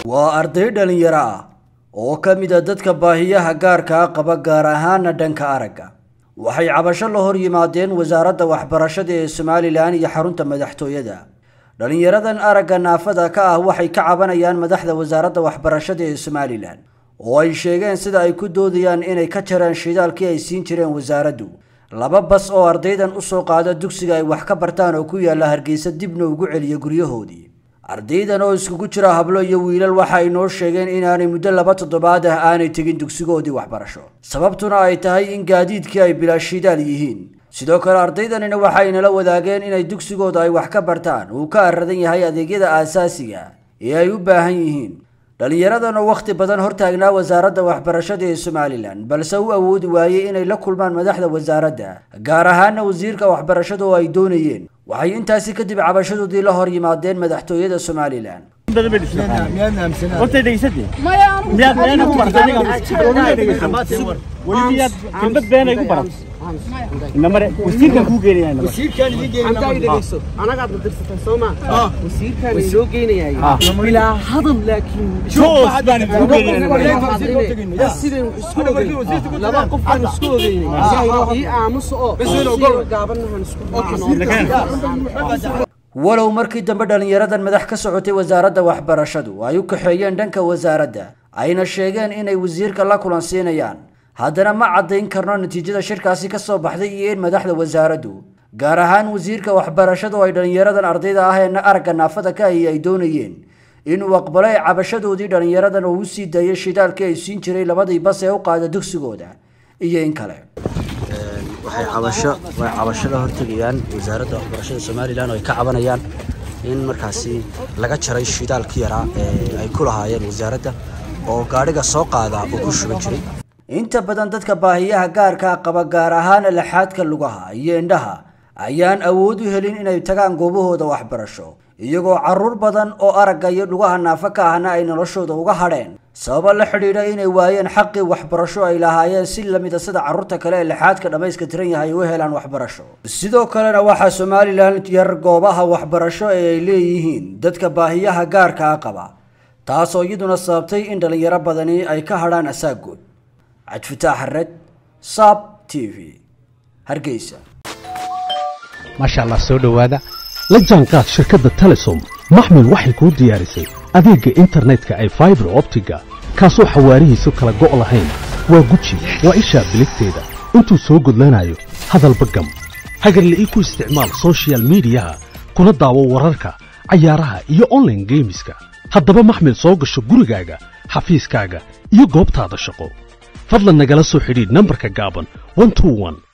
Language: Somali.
waa arday dhalinyaro ah oo ka mid a dadka baahiyaha gaarkaa qaba gaar ahaana dhanka aragga waxay cabasho la hor yimaadeen wasaaradda waxbarashada ee somalilan iyo xarunta madaxtooyada dhalinyaradan aragga naafada ka ah waxay ka cabanayaan madaxda wasaaradda waxbarashada ee somalilan oo ay sheegeen sida ay ku doodayaan inay ka jareen shidaalkii ay siin jireen wasaaraddu laba bas oo ardaydan usoo qaada dugsiga ay wax ka bartaan oo ku yaalla hargeysa dibna ugu celiya guryahoodii ardaydan oo iskugu jira hablo iyo wiilal waxa ay noo sheegeen inaanay muddo laba toddobaad ah aanay tegin dugsigoodii waxbarasho sababtuna ay tahay in gaadiidkii ay bilaa shidaal yihiin sidoo kale ardaydanina waxay nala wadaageen inay dugsigooda ay wax ka bartaan uu ka aradan yahay adeegyada aasaasiga ee ay u baahan yihiin dhallinyaradan oo wakhti badan hortaagnaa wasaaradda waxbarashada ee somalilan balse u awoodi waayey inay la kulmaan madaxda wasaaradda gaar ahaana wasiirka waxbarashada oo ay doonayeen waxay intaasi kadib cabashadoodii la hor yimaadeen madaxtooyada somalilan kelmad been ay ku baran inamare wasiirkan kuu geenaya anagaad la dirsateen soo maa wasiirkaan inoo geenayay bilaa hadal laakiin joos baan kuu geenaya sideen isku ogeyn laba qof baan isku ogeynay ii aamusa oo gaabanahan isku walow markii dambe dhallinyaradan madax ka socotay wasaaradda waxbarashadu ay u kaxeeyeen dhanka wasaaradda ayna sheegeen inay wasiirka la kulansiinayaan haddana ma caddayn karno natiijada shirkaasi ka soo baxday iyo in madaxda wasaaraddu gaar ahaan wasiirka waxbarashadu ay dhallinyaradan ardayda ah ee aragga naafada ka ahi ay doonayeen inuu aqbalo ay cabashadoodii dhallinyaradan oo u sii daayay shidaalkii ay siin jiray labadii bas ee u qaada dugsigooda iyo in kale waxay cabasho way cabasho la hortegayaan wasaaradda waxbarashada somalilan oo ay ka cabanayaan in markaasi laga jaray shidaalkii yaraa ee ay ku lahaayeen wasaaradda oo gaadhiga soo qaadaa uu ku shuban jiray inta badan dadka baahiyaha gaarkaa qaba gaar ahaana laxaadka lugaha iyo indhaha ayaan awood u helin inay tagaan goobahooda waxbarasho iyagoo carruur badan oo aragga iyo lugaha naafo ka ahna ay noloshooda uga hadheen sababa la xidhiidha inay waayeen xaqii waxbarasho ay lahaayeen si lamida sida carruurta kale ee lixaadka dhammayska tiran yahay u helaan waxbarasho sidoo kalena waxaa somalilan yar goobaha waxbarasho ee ay leeyihiin dadka baahiyaha gaarkaa qaba taasoo iyaduna sababtay in dhallinyaro badani ay ka hadhaan asaagood cabdifitaax xared saab t v hargeysa maasha allah soo dhowaada la jaanqaad shirkadda telesom maxmil waxay kuu diyaarisay adeegga internetka ay faibar optiga kaasoo xawaarihiisu kala go' lahayn waa guji waa ishaa biligteeda intuu soo gudlanayo hadalba gam hagarla ii ku isticmaal sochial midiyaha kuna daawo wararka cayaaraha iyo onlaine geemiska haddaba maxmil soo gasho gurigaaga xafiiskaaga iyo goobtaada shaqo fadlan nagala soo xidhiidh nambarka gaaban